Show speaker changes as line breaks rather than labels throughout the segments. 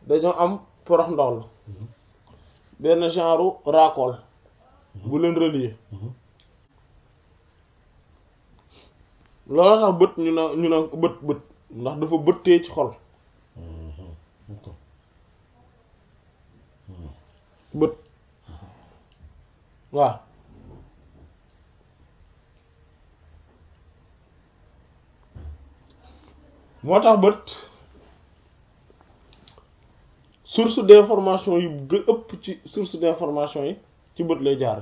dañoo am porox ndoll benn genre raakool bu leen relier loolu tax bët ñu na ñu na bët bët ndax dafa bëttee ci xol bët waaw moo tax bët source d'information yi gë ëpp ci source d'information yi ci bët lay jaar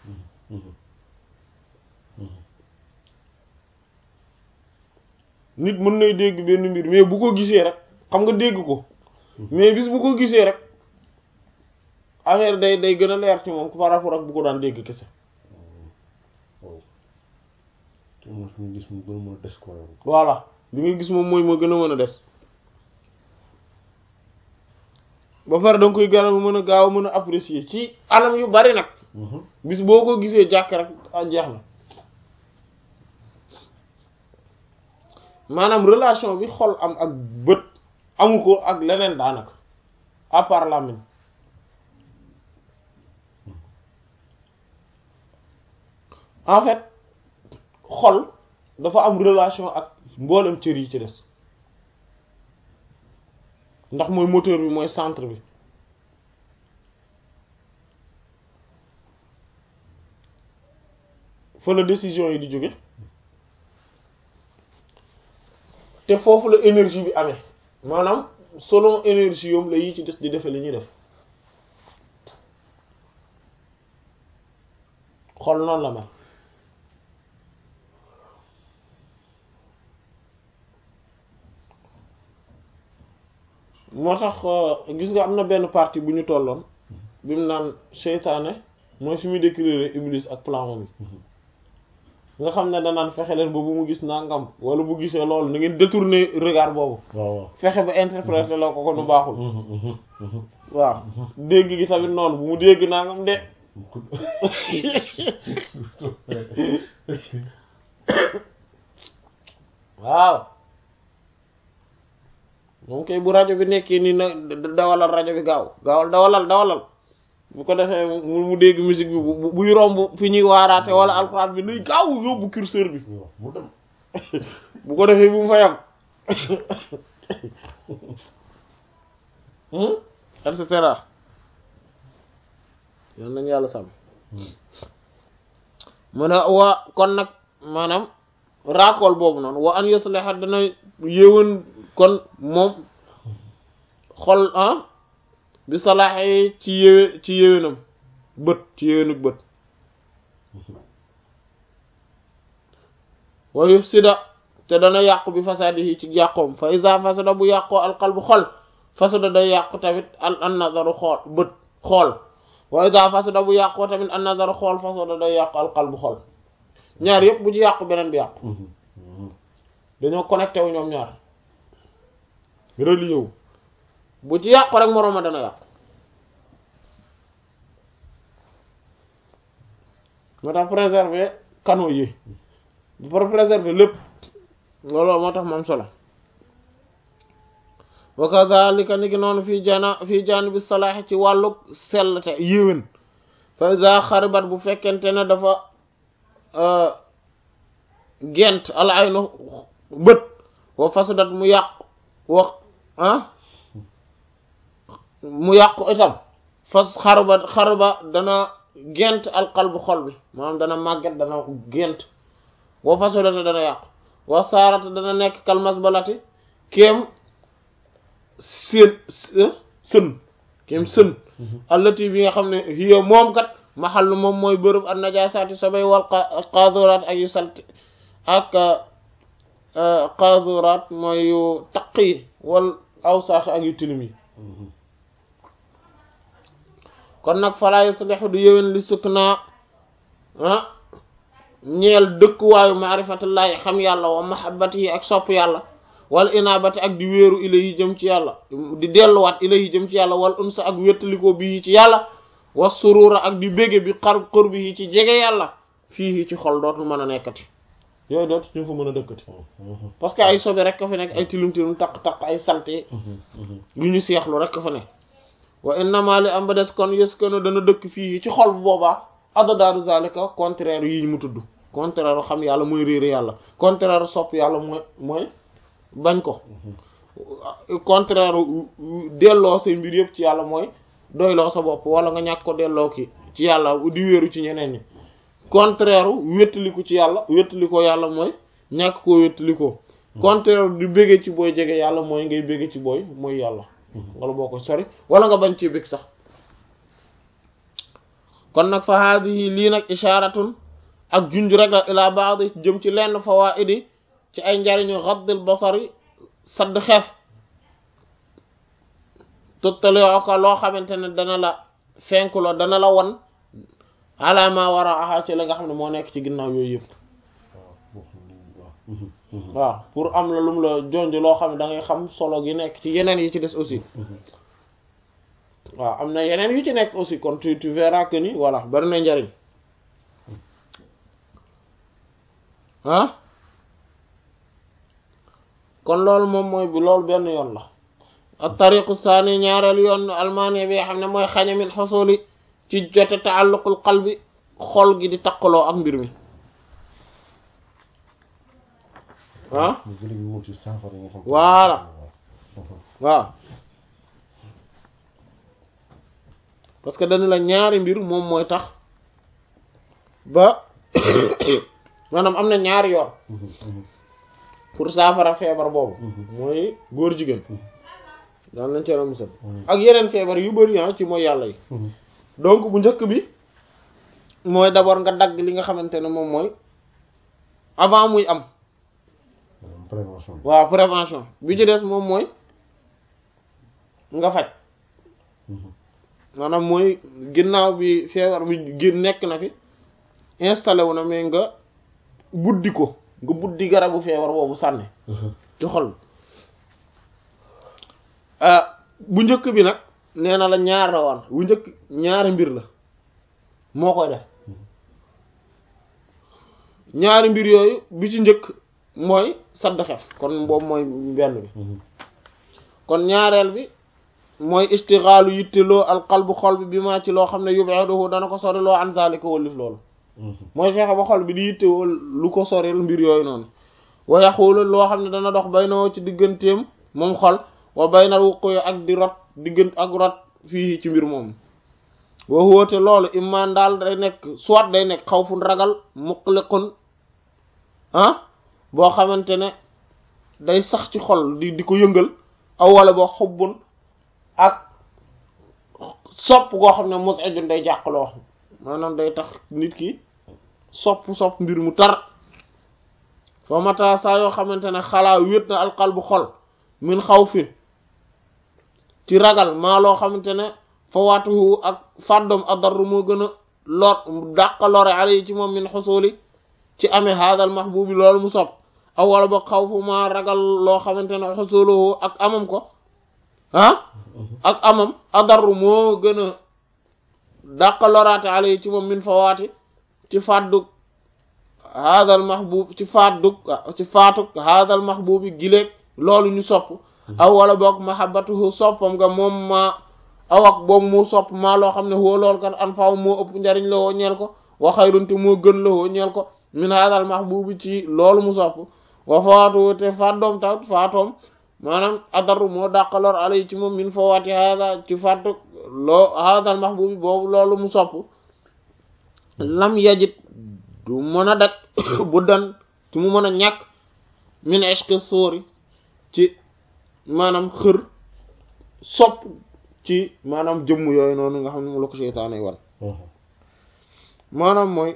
nit mën nay dégg benn mbir mais bu ko gisee rek xam nga dégg ko mais bis bu ko gisee rek affaire day day gën a leer ci moom par rapport ak bu ko daan dégg kese
waaw te moom fi ñu gis mu gën a mën a des ko
voilà li nga gis moom mooy moo gën a mën a des ba pare da nga koy gën a mën a gaaw a mën a apprécier ci anam yu bari nag bis boo ko gisee jàkk rek ah jeex na maanaam relation bi xol am ak bët amu ko ak leneen daanaka à part làmmiñ en fait xol dafa am relation ak mboolem cër yi ci des ndax mooy moteur bi mooy centre bi fa la décision yi di jóge te foofu la énergie bi amee maanaam selon énergie yoom la yi ci des di defe li ñuy def xol noonu la mel moo tax gis nga am na benn partie bu ñu tolloon bi mu naan seytaane mooy fi muy décrire iblis ak plan bi nga xam ne danaan fexe leen ba bu mu gis nangam wala bu gisee loolu na ngeen détourner regard boobu
waaw waaw
fexe ba interpréter la ko ko nu baaxul waaw dégg gi tamit noonu bu mu dégg nangam de waaw moom kay bu rajo bi nekkee nii na dawalal rajo bi gaaw gaawal dawalal dawalal bu ko defee mu mu dégg musique bi bu buy romb fi ñuy waaraate wala alxuraan bi nuy gaaw yóbbu curseur bi
mu dem
bu ko defee bu mu fa yam et cetera yal nañu yàlla sàmm mu ne waa kon nag maanaam raakool boobu noonu wa an yusliha dana yéwén kon moom xol ah bi salaaxee ci yéwé ci yéwénam bët ci yéwénuk bët wa yufsida te dana yàqu bi fasadihi ci yàqoom fa iza fasada bu yàqoo alqalbu xol fasada day yàqu tamit al an nazaru xool bët xool wa iza fasada bu yàqoo tamit an nazaru xool fasada day yàqu alqalbu xol ñaar yëpp bu ci yàqu beneen bi yàqu dañoo connecté wu ñoom ñaar relié wu bu ci yàqu rek moroom ma dana yàqu moo tax préserver canaux yi pour préserver lépp loolu moo tax moom solo wa kadhalika ni ki noonu fii jana fii janibi salaahi ci wàllu sellte yéwén fa iza xaribat bu fekkente ne dafa gent al aynu bët wa fasudat mu yàqu wax ah mu yàqu itam fas xarba xarba dana gent alqalbu xol bi maanaam dana màgget dana gent wa fasudata dana yàqu wa saarata dana nekk kalmas balati kéem seen sën kéem sën allati bi nga xam ne hiya moom kat maxallu moom mooy bërëb an najasaati sobay wal qaaduraat ak yu salti ak qaaduraat mooy yu taq yi wal awsaax ak yu tilim yi kon nag falaa yuslihu du yëwén li sukk naa ah ñeel dëkkuwaayu maarifatullaahi xam yàlla wa mahabbati yi ak sopp yàlla wal inaabati ak di wéeru ilayhi jëm ci yàlla di delluwaat ilayhi jëm ci yàlla wal unsa ak wéttalikoo bii ci yàlla wa surura ak di bége bi xar qurbi yi ci jege yàlla fii ci xol dootul mën a nekkati yooyu dootu ñu fa mën a dëkkati parce que ay sobe rek ka fa nekk ay tilum tilum taq taq ay salte yu ñu seexlu rek ka fa nekk wa innama li am ba des kon yës kono dana dëkk fii ci xol bu boobaa adadaaru zalika contraire yi mu tudd contraire xam yàlla mooy réere yàlla contraire sopp yàlla mooy mooy bañ ko contraire delloo say mbir yëpp ci yàlla mooy doyloo sa bopp wala nga ñàkk ko delloo ki ci yàlla di wéeru ci ñeneen ñi contraire wéttaliku ci yàlla wéttalikoo yàlla mooy ñàkk koo wéttalikoo contraire di béggee ci booy jege yàlla mooy ngay béggee ci booy mooy yàlla wala boo ko sori wala nga bañ ci bég sax kon nag fa haadihi lii nag isharatun ak junj rek la ila baadi jëm ci lenn fawaidi ci ay njariñu xaddil basari sadd xeef tottaloo ko loo xamante ne dana la fenkuloo dana la won alama war a axaa ci la nga xam ne moo nekk ci ginnaaw yooyu yëpp waaw pour am la lu mu la jonj loo xam ne da ngay xam solo gi nekk ci yeneen yi ci des aussi waaw am na yeneen yu ci nekk aussi kon tu tu verras que ni voilà bari na njariñ ah kon loolu moom mooy bi loolu benn yoon la ak tariqu saani ñaareelu yoon almaani bi nga xam ne mooy xaña min xosoli ci jote taalluqul qalbi xol gi di takkaloo ak mbir mi ah voilà waaw parce que dañu la ñaari mbir moom mooy tax ba maanaam am na ñaari yoon pour saafara feebar boobu mooy góor jigéen daan nañ cee musal ak yeneen feebar yu bari ah ci mooy yàlla yi donc bu njëkk bi mooy d'abord nga dagg li nga xamante ne moom mooy avant muy am
prévention
waaw prévention bi ci des moom mooy nga faj maanaam mooy ginnaaw bi feebar bi gi nekk na fi installé wu na mais nga buddi ko nga buddi garabu feebar boobu sànni ci xol bu njëkk bi nag nee na la ñaar la woon bu njëkk ñaari mbir la moo koy def ñaari mbir yooyu bi ci njëkk mooy sadd xef kon boobu mooy benn bi kon ñaareel bi mooy istixaalu yitteloo alqalbu xol bi bi maa ci loo xam ne yub'iduhu dana ko sori loo an zalika wallif loolu mooy fexe ba xol bi di yittewoo lu ko soril mbir yooyu noonu wa yaxuulu loo xam ne dana dox baynoo ci digganteem moom xol wa baynal wuquyi ak di rot diggant ak rot fii ci mbir moom wa huwa te loolu imman daal day nekk soit day nekk xawfun ragal muqliqun ah boo xamante ne day sax ci xol di di ko yëngal aw wala boo xubbun ak sopp goo xam ne mus'ijun day jàqloo maanaam day tax nit ki sopp sopp mbir mu tar fa mata saa yoo xamante ne xalaa wét na alqalbu xol min xawfin ci ragal maa loo xamante ne fa waatuhu ak fàddoom adarru moo gën a lor dàqa lore ale yi ci moom min xusuli ci amee haadal mahbubi loolu mu sopp aw wala ba xaw fu maa ragal loo xamante ne xusuluhu ak amam ko ah ak amam adarru moo gën a dàqa loraate ale yi ci moom min fa waati ci fàddug haadal mahbub ci fàddug ci faatuk haadal mahbubi gileeg loolu ñu sopp aw wala boog mahabbatuhu soppam nga moom maa aw ak boobu mu sopp maa loo xam ne woo loolu kat an faaw moo ëpp njariñ la woo ñeel ko wa xayrun te moo gën la woo ñeel ko min haadal mahbubi ci loolu mu sopp wa faatu te fàddoom tamit faatoom maanaam adaru moo dàqaloor alay ci moom min fawaati haada ci fàttu loo haadal mahbubi boobu loolu mu sopp lam yajit du mën a dak bu dan ci mu mën a ñàkk min ishqi sóori ci maanaam xër sopp ci maanaam jëmm yooyu noonu nga xam ne mu la ko seytaane wan maanaam mooy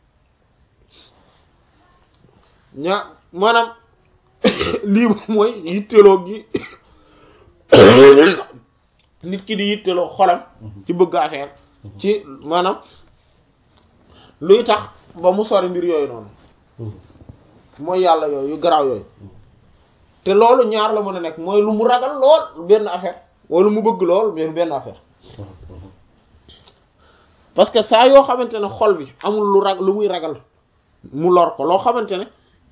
ñaa maanaam lii mooy yitteloo gi nit ki di yitteloo xolam ci bëgg affaire ci maanaam luy tax ba mu sori mbir yooyu noonu mooy yàlla yooyu yu garaaw yooyu te loolu ñaar la mën a nekk mooy lu mu ragal lool benn affaire wala mu bëgg lool mais benn affaire parce que saa yoo xamante ne xol bi amul lu rag lu muy ragal mu lor ko loo xamante ne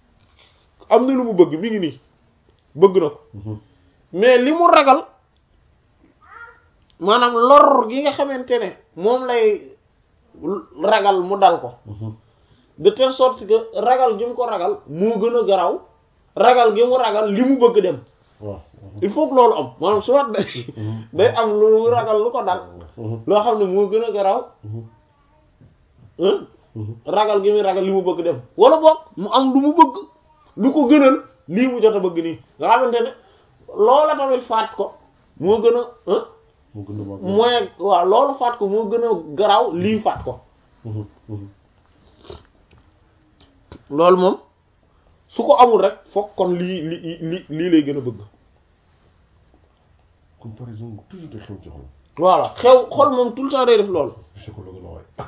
am na lu mu bëgg mi ngi nii bëgg na ko mais li mu ragal maanaam lor gi nga xamante ne moom lay ragal mu dal ko de telle sorte que ragal gi mu ko ragal moo gën a garaw ragal gi mu ragal li mu bëgg dem
waaw
il faut que loolu am maanaam su wat day am lu ragal lu ko dal loo xam ne moo gën a garaw ragal gi muy ragal li mu bëgg dem wala boog mu am lu mu bëgg lu ko gënal lii mu jot a bëgg nii nga xamante ne loola tamit faat ko moo gën a
mu gën a mag
mooy waaw loolu faat ko moo gën a garaaw lii faat ko loolu moom su ko amul rek foog kon lii li li lii lay gën a bëgg
comparaison toujours day xew ci xol
voilà xew xol moom tout le temps day def loolu
psychologue la waay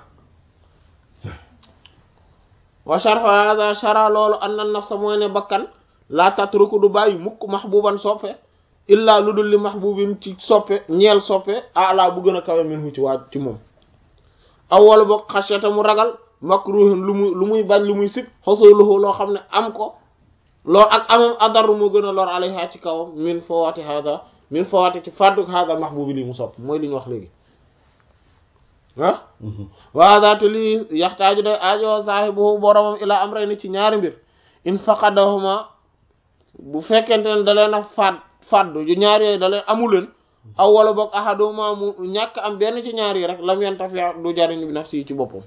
wa sharfa hada shara loolu anna nafsa mooy ne bakkan laa tatruku du bàyyi mukk mahbuban soppe illaa lu dul li mahbubin ci soppe ñeel soppe ala bu gën a kawe minhu ci waa ci moom aw wala boog xasiyata mu ragal makruhin lu muy lu muy bañ lu muy sib xosoluhu loo xam ne am ko loolu ak amam adaru moo gën a lor alayha ci kawam min fawati hada min fawati ci fàdduk hada mahbubi lii mu sopp mooy li ñu wax léegi ah waada te lii yaxtaaju day aajo saahibuhu boromam ilaa amrayni ci ñaari mbir in faqadahuma bu fekkente ne da leen a faat faddu yu ñaar yooyu da leen amuleen aw wala boog ahaduma mu ñàkk am benn ci ñaar yi rek lam yantafi du jariñ bi nafsi ci boppam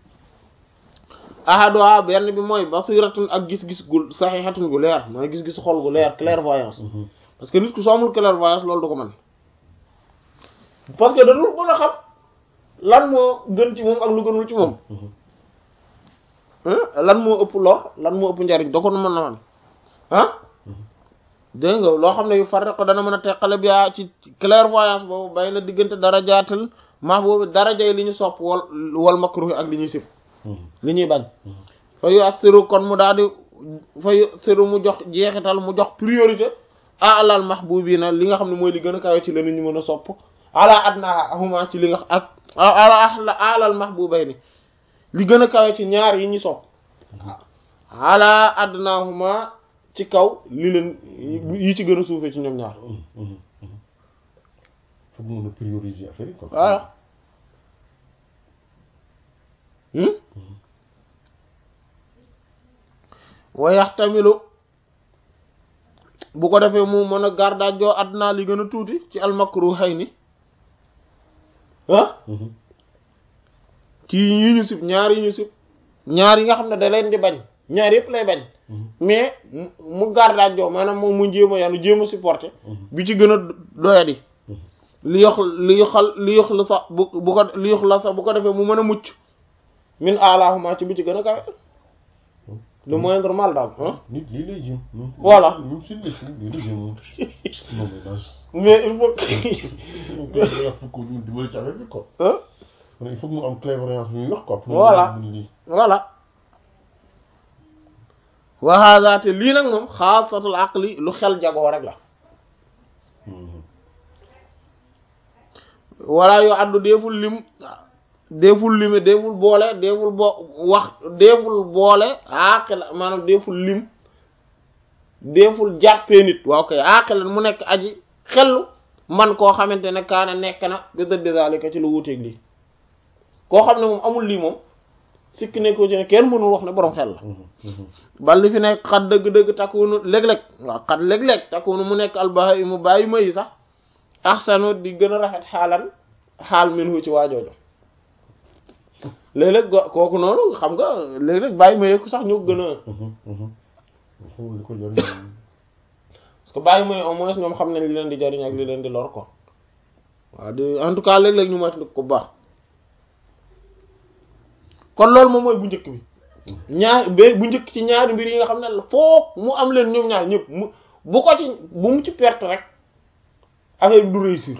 ahaduha benn bi mooy basiratun ak gis-gis gu saxihatun gu leer mooy gis-gis xol gu leer clairvoyance parce que nit ku soo amul clairvoyance loolu du ko mën parce que da dul mën a xam lan moo gën ci moom ak lu gënul ci moom lan moo ëpp lor lan moo ëpp njariñ da ko mën na man ah dégg nga loo xam ne yu farre ko dana mën a teqale bi ci clairvoyance boobu bay na diggante darajaatal maa boobu darajay li ñu sopp wal wal makruh ak li ñuy sib li ñuy bañ fa yu assiru kon mu daal di fa yu assiru mu jox jeexital mu jox priorité alal mahbubina li nga xam ne mooy li gën a kawe ci la nit ñu mën a sopp ala adna huma ci li nga ak ala alal mahbubayni li gën a kawe ci ñaar yi ñu sopp ala adnahuma ci kaw li leen yi ci gën a suufee ci ñoom ñaar
foog mën a prioriser affaire yi quoi
voilà wa yaxtamilu bu ko defee mu mën a gardaajoo adna li gën a tuuti ci almakruhayni ah ci yi ñu sib ñaar yi ñu sib ñaar yi nga xam ne da leen di bañ ñaar yëpp lay bañ mais mu gardaajoo maanaam moom mu jéem a yanu jéem a supporter bi ci gën a doyadi li yox li yoxal li yox la sax bu bu ko li yox la sax bu ko defee mu mën a mucc min alahuma ci bi ci gën a kawe le moindre mal daal ah
nit lii lay jëm
Voilà.
ñun suñu nekk lii lay jëm moom non mais daal
mais il faut que
il faut que ñu dimbali ci affaire bi quoi
ah
il faut que mu am clairvoyance bi ñuy wax quoi pour
Voilà.
mu lii
voilà wa hada te lii nag moom xaasatul aqli lu xel jagoo rek la wala yoo addu deeful lim deeful lime deeful boole deeful bo wax deeful boole aqila maanaam deeful lim deeful jàppee nit waaw kay aqilan mu nekk aji xellu man koo xamante ne kaana nekk na bi dëdd zalika ci lu wuteeg lii koo xam ne moom amul lii moom sikki ne ko ci ne kenn mënul wax ne borom xel la bal li fi nekk xat dëgg-dëgg takkuwunu léeg-léeg waaw xat léeg-léeg takkuwunu mu nekk albaha yi mu bàyyi mayi sax axsanu di gën a rafet xaalan xaal minhu ci waajoojo léeg-léeg go- kooku noonu xam nga léeg-léeg bàyyi mayi ko sax ñoo gën a
xool li ko jëriñ
parce que bàyyi mayi au moins ñoom xam nañ li leen di jariñ ak li leen di lor ko waaw di en tout cas léeg-léeg ñu moytu ko bu baax kon loolu moom mooy bu njëkk bi ñaar ba bu njëkk ci ñaari mbir yi nga xam ne la foog mu am leen ñoom ñaar ñëpp mu bu ko ci bu mu ci perte rek affaire bi du réussir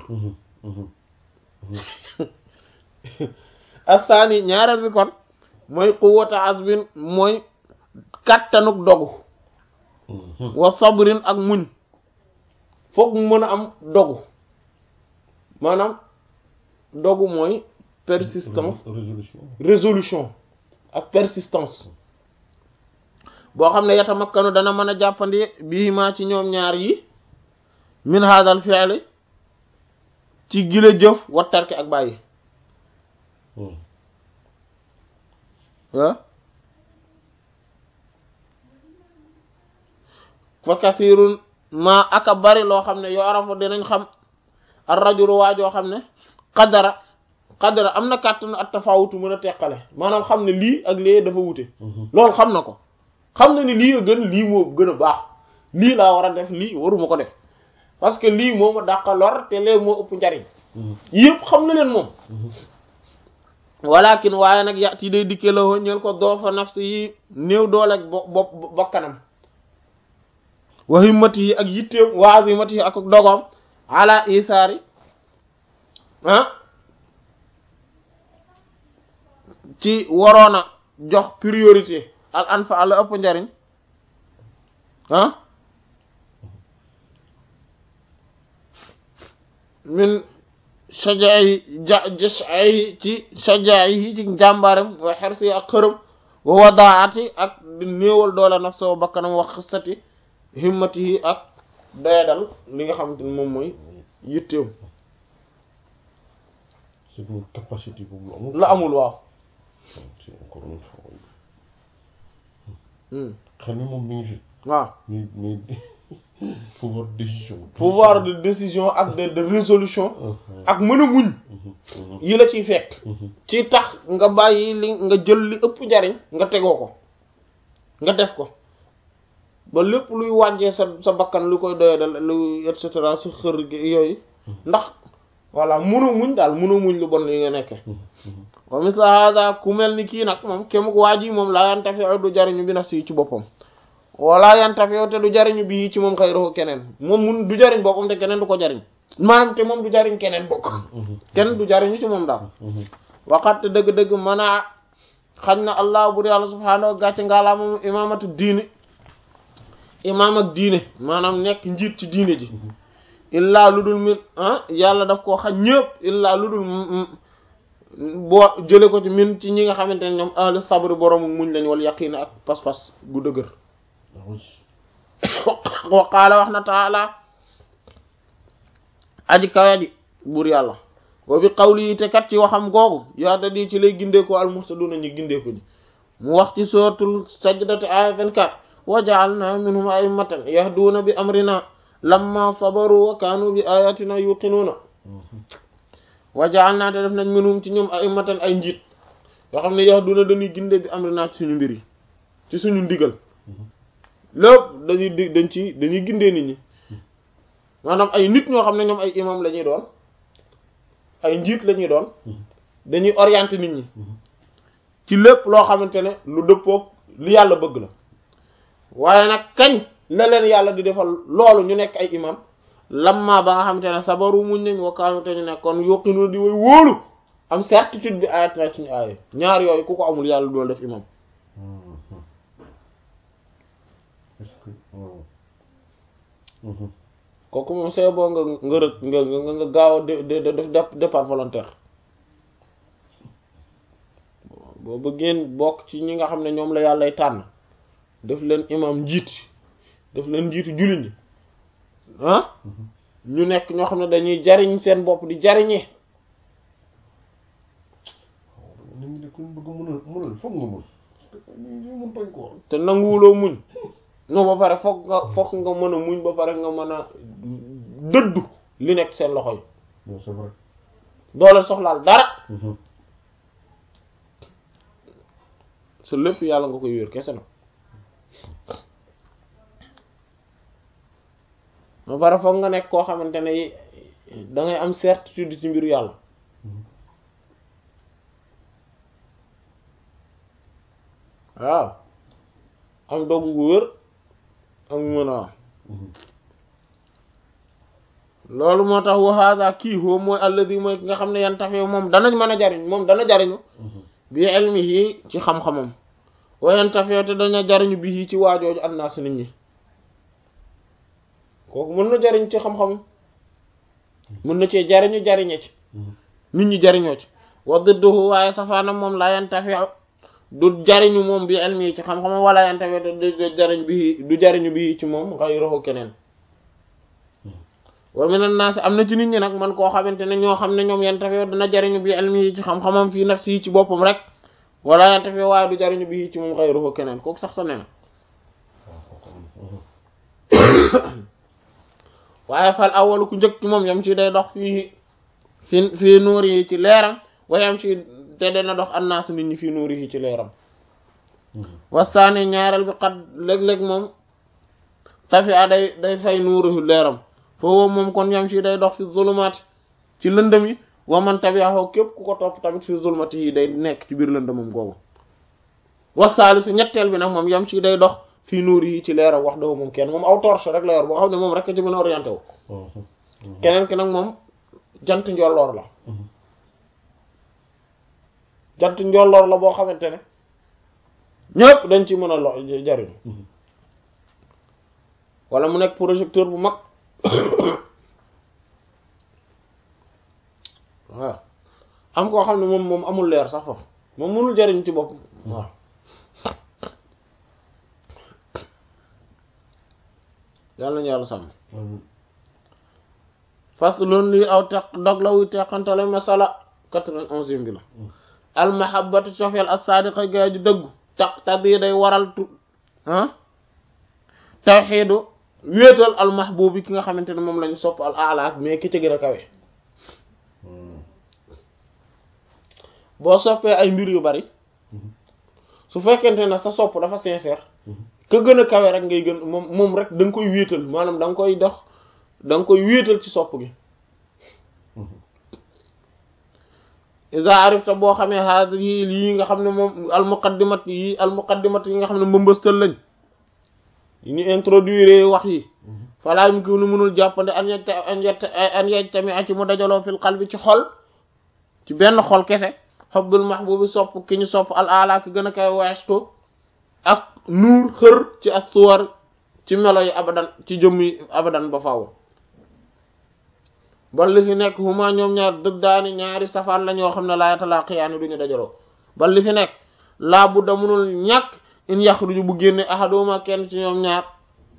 astaani ñaareel bi kon mooy quwwata azmin mooy kattanuk dogu wa sabrin ak muñ foog mu mën a am dogu maanaam dogu mooy persistance
résolution
résolution ak persistance boo xam ne yatamakkanu dana mën a jàppandi bihimaa ci ñoom ñaar yi min hadal fi'li ci gile jëf wa tarki ak bàyyi ah fa kasirun ma aka bari loo xam ne yoo arafa dinañ xam ar rajulu waa joo xam ne qadara qadara am na kàttan at tafawutu mën a teqale maanaam xam ne lii ak lee dafa wute loolu xam na ko xam na ni lii a gën lii moo gën a baax lii laa war a def lii waruma ko def parce que lii moo ma dàqa lor te lee moo ëpp njariñ yëpp xam na leen moom walakin waaye nag yàtti day dikke la woo ñeel ko doofa nafsi yi néew dooleeg bo bopp bokkanam wa himmati yi ak yitteem wa azimati yi ak dogoom ala isaari ah ci waroona jox priorité al anfa la ëpp njariñ ah min sajaayi ja jasaayi ci sajaayi ci njàmbaarem wa xersi ak xërëm wa wadaati ak di néewal doole naf soo bakkanam wax xisati himmati yi ak doyadal li nga xamante ni moom mooy yitteem
c'est une capacité boobu la amul
la amul waaw
c'est encore une fois xel mi moom mi ngi fi
waaw
mais mais pouvoir de décision
pouvoir de décision ak de de résolution ak mën a muñ yi la ciy fekk ci tax nga bàyyi li nga jël li ëpp njariñ nga tegoo ko nga def ko ba lépp luy wàññee sa sa bakkan lu koy doyadal lu et cetera sa xër yooyu ndax voilà mënoo muñ daal mënoo muñ lu bon li nga nekke wa misla hada ku mel ni kii nag moom kémuk waa ji moom laa yantafi du jariñu bi naf si ci boppam wala yantafi te du jariñu bii ci moom xayruhu keneen moom mun du jariñ boppam te keneen du ko jariñ maanaam te moom du jariñ keneen bokk keneen du jariñu ci moom daal waxat dëgg-dëgg mën a xañ na allah bur yàlla subhaanahu wa gàcce ngaalaa moom imaamatu diine imaam ak diine maanaam nekk njiit ci diine ji illaa lu dul min ah yàlla daf koo xañ ñëpp illaa lu dul boo jële ko ci min ci ñi nga xamante ne ñoom ahli sabri boroomu muñ lañ wal yaqiin ak pas-pas gu dëgër wa qaala wax na taala aji kawe ji buur yàlla wa bi qawli te kat ci waxam googu yaata di ci lay gindeeko al muhtaduna ñu gindeeko ñi mu wax ci suratul sajdati aya 24 wa ja'alna minhum a'immatan yahduna bi amrina lamma sabaru wa kanu bi ayatina yuqinuna wa ja'alna te def nañ minhum ci ñoom a'immatan ay njiit yoo xam ne yahduna dañuy ginde bi amrina ci suñu mbir yi ci suñu ndigal lépp dañuy di dañ ci dañuy gindee nit ñi maanaam ay nit ñoo xam ne ñoom ay imam la ñuy doon ay njiit la ñuy doon dañuy orienter nit ñi ci lépp loo xamante ne lu dëppoog li yàlla bëgg la waaye nag kañ la leen yàlla di defal loolu ñu nekk ay imam lamma ba nga xamante ne sabaru muñ nañ wakkaanu te ñu nekkoon yoqinu di way wóolu am certitude bi ayat na ci ñu aaye ñaar yooyu ku ko amul yàlla dool def imam
est-ce que waaw
kooku moom c'est bon nga nga rët nga nga nga gaaw a def départ volontaire boo bëggeen bokk ci ñi nga xam ne ñoom la yàllay tànn def leen imam njiit def leen njiitu jullit ñi ah ñu nekk ñoo xam ne dañuy jariñ seen bopp di jariñee
nit ñi de ku ñu bëgg mënal mënal foog nga mën parce que nit ñi mën bañ ko
te nanguwuloo muñ non ba pare foog nga foog nga mën a muñ ba pare nga mën a dëddu li nekk seen loxo yi
non c'est vrai
doole soxlaal dara sa lépp yàlla nga koy wér kese na ba pare foog nga nekk koo xamante ne da ngay am certitude ci mbiru yàlla waaw am dogu gu wér am mën a loolu moo tax wa hada kii huwa mooy alladi mooy ki nga xam ne yan tafee moom danañ mën a jariñ moom dana jariñu bi ilmihi ci xam-xamam wa yan tafee te dana jariñu bi ci waajooju annaas nit ñi kooku mën na jariñ ci xam-xamam mën na cee jariñu jariñe ci nit ñi jariñoo ci wa didduhu waaye safaanam moom laa yan tafee du jariñu moom bi ilmi ci xam-xamam wala yantafi du jariñ bi du jariñu bi ci moom ghayruhu keneen wa minan naas am na ci nit ñi nag man koo xamante ne ñoo xam ne ñoom yantafi dana jariñu bi ilmi ci xam-xamam fii nafsi yi ci boppam rek wala yantafi waaye du jariñu bi ci moom ghayruhu keneen kooku sax sa nee na waaye fal awalu ku njëkk ci moom yam ci day dox fii fi fii nuur yi ci leeram wa yam ci te dana dox annaasu nit ñi fii nuur yi ci leeram wasaani ñaareel bi xat léeg-léeg moom tafi a day day fay nuuru leeram foofu moom kon yam ci day dox fi zulumaati ci lëndëm yi wa man tabi'ahu képp ku ko topp tamit fi zulumati yi day nekk ci biir lëndëmam googu wasaalisu ñetteel bi nag moom yam ci day dox fii nuur yi ci leeram wax dëgg moom kenn moom aw torche rek la yor boo xam ne moom rek a ci mën a orienté wu keneen ki nag moom jant njolloor la jant njolloor la boo xamante ne ñëpp dañ ci mën a lo jariñu wala mu nekk projecteur bu mag waaw am koo xam ne moom moom amul leer sax foofu moom mënul jariñ ci bopp waaw yàlla nañu yàlla sàmm faslun lii aw teq dog la wuy teqantale masala quatre-vingt-onzième bi la almahabatu cofeel as-sadiqa gaa ji dëggu taqtadi day waral tu ah tawxiidu wéetal almahbubi ki nga xamante ne moom lañu sopp al alaak mais ki ci gën a kawe boo soppee ay mbir yu bari su fekkente ne sa sopp dafa sincère ka gën a kawe rek ngay gën moom moom rek da nga koy wéetal maanaam da nga koy dox da nga koy wéetal ci sopp gi iza arifta boo xamee haadi yi lii nga xam ne moom almuqaddimat yi almuqaddimat yi nga xam ne mbëmbëstal lañ yi ñu introduire wax yi falaa mu ki nu mënul jàppande an yet an yet an yej tami a ci mu dajaloo fil qalbi ci xol ci benn xol kese hubbul mahbubi sopp ki ñu sopp al ala ki gën a koy weestu ak nuur xër ci as-suwar ci melo yi abadan ci jëmm yi abadan ba faaw bal li fi nekk huma ñoom ñaar dëddaani ñaari safaan la ñoo xam ne laa yatalaaqiyaani duñu dajaloo bal li fi nekk laa bu da munul ñàkk in yaxruju bu génne ahaduma kenn ci ñoom ñaar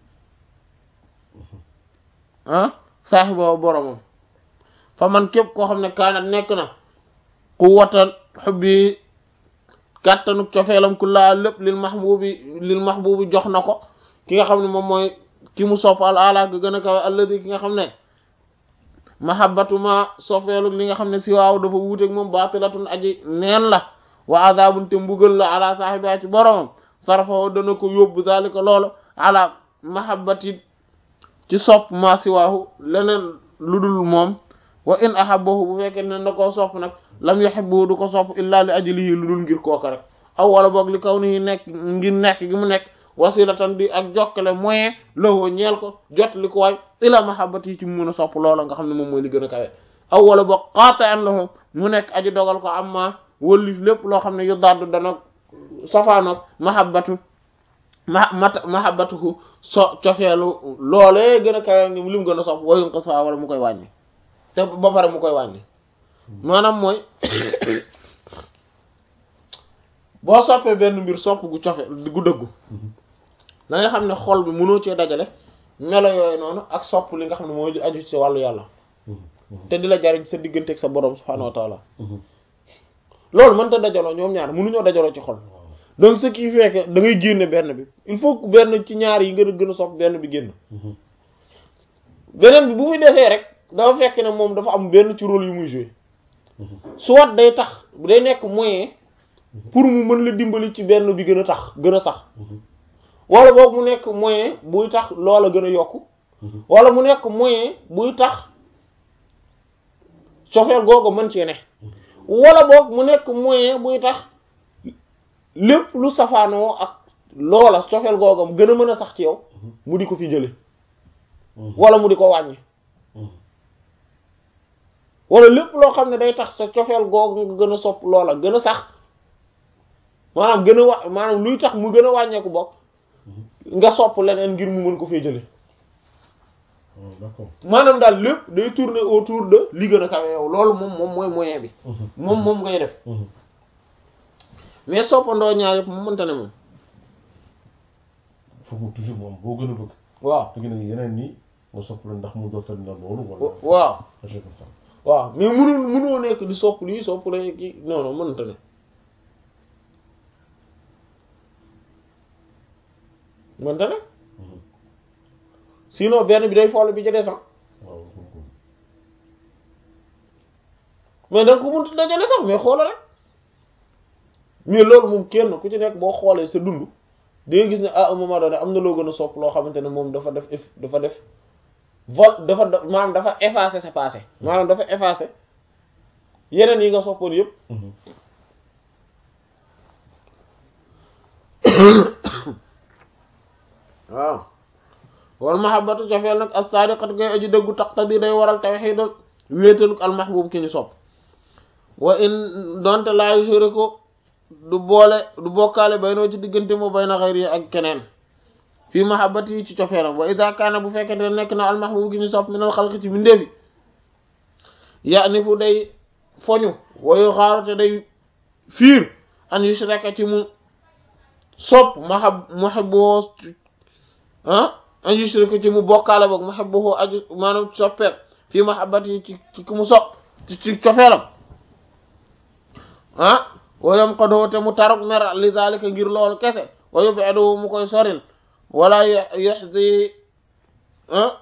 ah saaxiba boromam fa man képp koo xam ne kaanat nekk na quwwatan xubbi kàttanu cofeelam ku laa lépp lil mahbubi lil mahbubi jox na ko ki nga xam ne moom mooy ki mu sopp al ala ga gën a kawe alladi ki nga xam ne mahabbatuma sofeelu li nga xam ne si waaw dafa wuuteeg moom baatilatun aji neen la wa azabun te mbugal la ala saaxiba ci boromam sarfawo dana ko yóbbu zalika loolu ala mahabbati ci sopp ma si waahu leneen lu dul moom wa in ahabbahu bu fekkee ne na koo sopp nag lam yuhibbu du ko sopp illa li ajlihi lu dul ngir kooka rek aw wala boog li kaw nii nekk ngir nekk gi mu nekk wasilatan di ak jokkale moyen lowoo ñeel ko jot li ko waay ila mahabbati yi ci mu mën a sopp loola nga xam ne moom mooy li gën a kawe aw wala boog qati'an lahu mu nekk aji dogal ko amma wëllif lépp loo xam ne yu daddu dana safaanoog mahabbatu ma mat mahabbatuhu so cofeelu loolee gën a kawe ngi li mu gën a sopp wayun ko sa wala mu koy wàññi te ba pare mu koy wàññi maanaam mooy boo soppee benn mbir sopp gu cofe gu dëggu da nga xam ne xol bi mënoo cee dajale melo yooyu noonu ak sopp li nga xam ne mooy li aju ci wàllu yàlla te di la jariñ sa diggante ak sa borom subhaanahu wa taala loolu mënta dajaloo ñoom ñaar mënuñoo dajaloo ci xol donc ce qui fait que da ngay génne benn bi il faut que benn ci ñaar yi nga gën a sopp benn bi génn beneen bi bu muy defee rek dafa fekk ne moom dafa am benn ci rôle yu muy jouer soit day tax day nekk moyen pour mu mën la dimbali ci benn bi gën a tax gën a sax wala boog mu nekk moyen buy tax loola gën a yokku wala mu nekk moyen buy tax cofeel googu mën cee ne wala boog mu nekk moyen buy tax lépp lu safaanoo ak loola cofeel googu gën a mën a sax ci yow mu di ko fi jële wala mu di ko wàññi wala lépp loo xam ne day tax sa cofeel googu nga gën a sopp loola gën a sax maanaam gën a wa maanaam luy tax mu gën a wàññeeku bokk nga sopp leneen ngir mu mën ko fee jële
d'accord
maanaam daal lépp day tourner autour de li gën a kawe yow loolu moom moom mooy moyen bi moom moom ngay def mais soppandoo ñaar yëpp mu mënta ne moom
foog mu toujours moom boo gën a bëgg
waaw
léegi nag yeneen nii nga sopp la ndax mu dootal la loolu wala
waaw
c'est comme ça
waaw mais mënul mënoo nekk di sopp lii sopp la kii non non mënta ne mënta ne
Mhm.
sinon benn bi day folle bi ca des ah
waaw kon kon
mais da nga ko mënut dajale sax mais xoola rek mais loolu moom kenn ku ci nekk boo xoolee sa dund di nga gis ne à un moment donné am na loo gën a sopp loo xamante ne moom dafa def eff- dafa def vol dafa da- maanaam dafa effacer sa passé maanaam dafa effacer yeneen yi nga soppoon yëpp
Mhm.
waaw wal mahabbatu cofeel nag as-sadiqatu ngay aji dëggu taqtadi day waral tawhid wéetaluk al mahbub ki ñu sopp wa in donte laa yushriku du boole du bokkaale baynoo ci diggante moo bayna xayri ak keneen fii mahabbati yi ci cofeelam wa ida kaana bu fekkente ne nekk na al mahbub ki ñu sopp minal xalqi ci mbindeefi ya ni fu day foñu wayu xaaru te day fiir an yushraka ci mu sopp mahab muhibbu ah an yushriku ci mu bokkaale boog muhibbu aju maanaam soppeek fii mahabbati yi ci ci ki mu sopp ci ci cofeelam ah wayam xadoo te mu taruk mer li zalika ngir loolu kese wa yub'idu mu koy soril wala yuhzi ah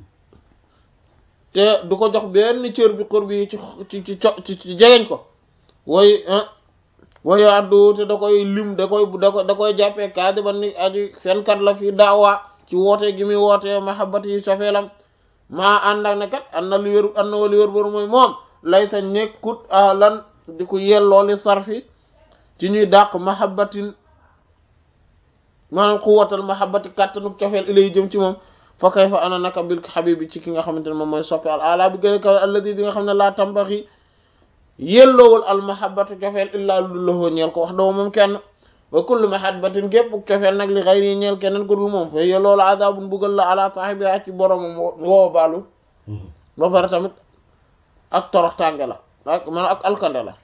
te du ko jox benn cër bi xur bi ci ci ci ci ci jegeñ ko way ah wayo addu te da koy lim da koy da koy da koy jàppee kaadiban ni aju fenkat la fii daawa ci woote gi muy woote mahabbati yi sofeelam maa ànd ak ne kat an na lu wér an na lu wér boru mooy moom lay sa nekkut ahlan di ko yelloo li sarfi ci ñuy dàq mahabbatin maanaam xuwatal mahabbati kàttanuk cofeel ilay jëm ci moom fa kay fa ana naka bil habibi ci ki nga xamante ne moom mooy soppe al ala bi gën a kawe alladi bi nga xam ne laa tambaxi yelloowul al mahabbatu cofeel illaa lu lahoo ñeel ko wax dama moom kenn wa kullu mahabbatin gépp cofeel nag li xayri ñeel keneen ko dul moom fa yelloolu adabun buggal la ala saahibiha ci boromam woo baalu
Mhm.
ba pare tamit ak torox tànge la ak maanaam ak alkande la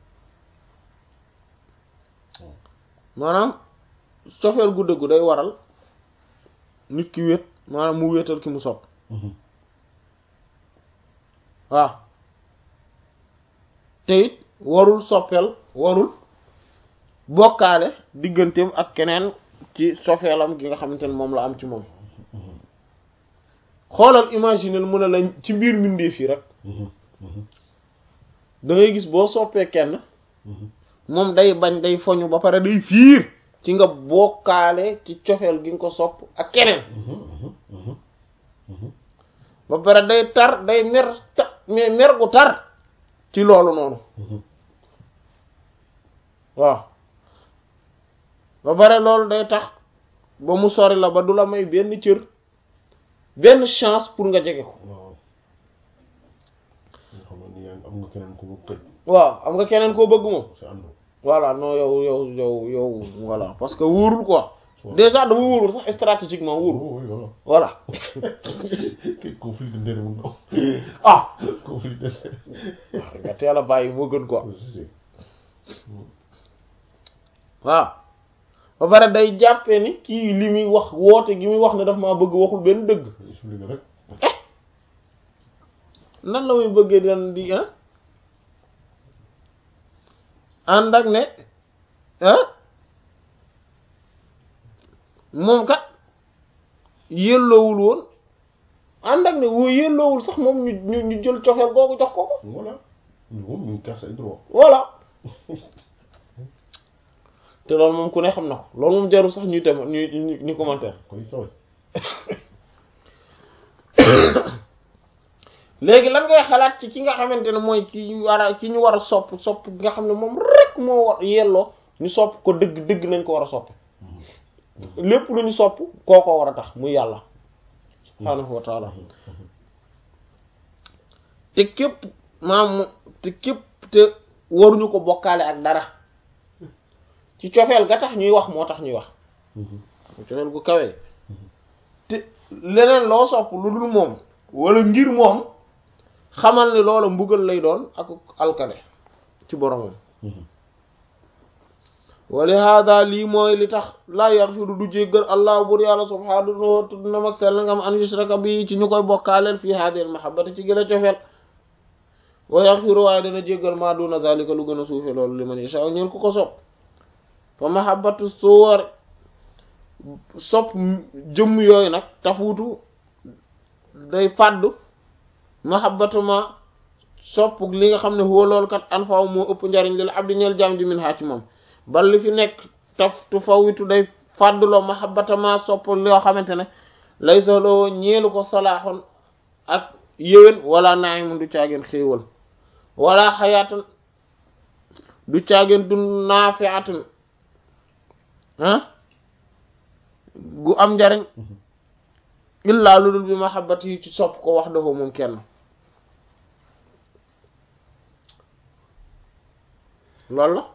maanaam cofeel gu dëggu day waral nit ki wét maanaam mu wéetal ki mu sopp
Mhm.
waaw te it warul soppeel warul bokkaale digganteem ak keneen ci sofeelam gi nga xamante ne moom la am ci moom
Mhm.
xoolal imaginer mu ne la ci biir mbindeef yi rek
Mhm. Mhm.
da ngay gis boo soppee kenn
Mhm.
moom day bañ day foñu ba pare day fiir ci nga bokkaale ci cofeel gi nga ko sopp ak keneen
Mhm. Mhm. Mhm. Mhm.
ba pare day tar day mer ta mais mer gu tar ci loolu noonu
Mhm.
waaw ba pare loolu day tax ba mu sori la ba du la may benn cër benn chance pour nga jege ko
waaw nga xam ne ni yaa ngi am nga keneen ku bëgg tëj
waaw am nga keneen koo bëgg moom
si ànd
voilà non yow yow yow yow voilà parce que wóorul quoi
Waaw.
déjà dama wóorul sax stratégiquement wóorul
oui voilà
voilà
kay conflit de ndere mu ndaw
ah
conflit de
nga teel a bàyyi moo gën quoi
ndere
waaw ba pare day jàppee ni kii li muy wax woote gi muy wax ne daf maa bëgg waxul benn dëgg
expliqué rek
nan la muy bëggee dan di ah ànd ak ne ah moom kat yelloowul woon ànd ak ne woo yelloowul sax moom ñu ñu ñu jël cofeel googu jox ko ko
voilà moom ñu ngi casse ay droit
voilà te loolu moom ku ne xam na ko loolu moom jarul sax ñuy tem ñuy ñu ñu commentaire
koy sooy
léegi lan ngay xalaat ci ki nga xamante ne mooy ki ñu war a ki ñu war a sopp sopp gi nga xam ne moom rek moo war yelloo ñu sopp ko dëgg dëgg nañ ko war a sopp lépp lu ñu sopp kookoo war a tax muy yàlla subhaanahu wa taala te képp maam te képp te waruñu ko bokkaale ak dara ci cofeel ga tax ñuy wax moo tax ñuy wax cofeel gu kawee te leneen loo sopp lu dul moom wala ngir moom xamal ni loola mbugal lay doon ak alkane ci boromam wali hada lii mooy li tax laa yaxfiru du jéggal allah bur yàlla subhaanahu tudd na mag sell ngam an yushraka bi ci ñu koy bokkaaleel fii haadil mahabbati ci gëla cofeel wa yaxfiru waaye dana jéggal maa duna zalika lu gën a suufe loolu li man yasha ñeen ku ko sopp fa mahabbatu suwar sopp jëmm yooyu nag tafuutu day fàddu mahabbatu ma sopp li nga xam ne huwa loolu kat an faw moo ëpp njariñ lil abdi ñeel jaam di min haa ci moom bal li fi nekk taf tu fawitu day fàdduloo mahabbata ma sopp loo xamante ne lay soloo ñeelu ko salaaxoon ak yéwén wala naimun du caageen xéewal wala xayaatan du caageen du naafiatun ah gu am njariñ illaa lu dul bi mahabbati yi ci sopp ko wax dafa moom kenn loolu la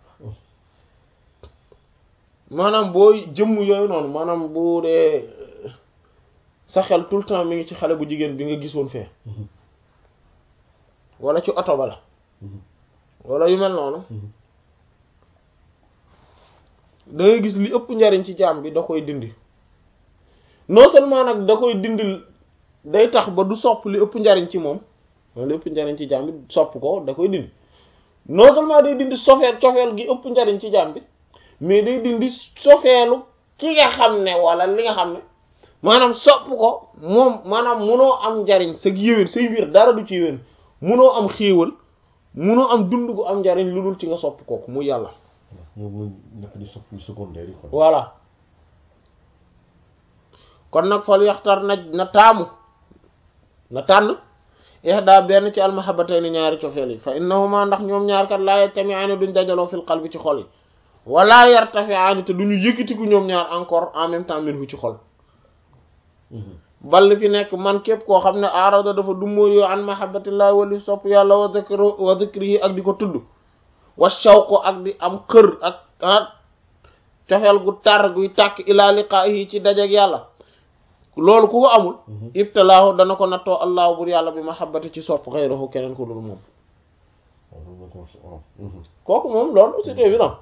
maanaam boo jëmm yooyu noonu maanaam bu dee sa xel tout le temps mi ngi ci xale bu jigéen bi nga gisoon fee wala ci oto ba la wala yu mel noonu da ngay gis li ëpp njariñ ci jaam bi da koy dindi non seulement nag da koy dindil day tax ba du sopp li ëpp njariñ ci moom li ëpp njariñ ci jaam bi sopp ko da koy dindi non seulement day dindi sofeel cofeel gi ëpp njariñ ci jaam bi mais day dindi sofeelu ki nga xam ne wala li nga xam ne maanaam sopp ko moom maanaam munoo am njariñ sa yéwén say mbir dara du ci yéwén munoo am xéewal munoo am dund gu am njariñ lu dul ci nga sopp kooku mu yàlla
moom mu nekk di sopp yu secondaire yi quoi.
voilà kon nag fal yaxtar na na taamu na tànn ihda benn ci almahabatayni ñaari cofeel yi fa innahuma ndax ñoom ñaar kat laa yajtami'aani duñ dajaloo fil qalbi ci xol yi wala yartafi'aani te duñu yëkkatiku ñoom ñaar encore en même temps minhu ci xol bal fi nekk man képp koo xam ne aarada dafa dummóoyoo an mahabbatillahi wali sopp yàlla wa dhikru wa dhikrihi ak di ko tudd wa shawqu ak di am xër ak ah cofeel gu tar guy tàkk ila liqaahi ci dajeg yàlla loolu ku ko amul ibtalaahu dana ko nattoo allahu bur yàlla bi mahabbati ci sopp xayrahu keneen ko dul moom kooku moom loolu c'est évident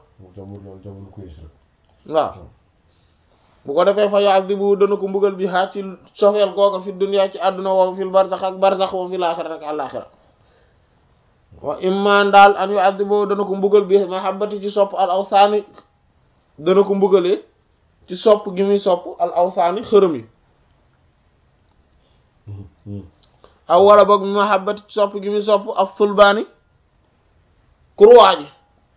waaw bu ko defee fa yu'adhibu dana ko mbugal bi xaar ci sofeel googa fi dunya ci àdduna wa fil barzax ak barzax wa fil aaxira ak àllaaxira wa imma daal an yu'adhibu dana ko mbugal bi mahabbati ci sopp al awsaani dana ko mbugalee ci sopp gi muy sopp al awsaani xërëm yi aw wala boog bi mahabbati ci sopp gi muy sopp al sulbaani kurwaa ji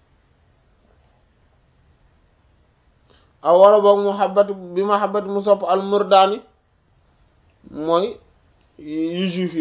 aw wala boog muhabbat bi mahabbat mu sopp al murdaani mooy yu juif yi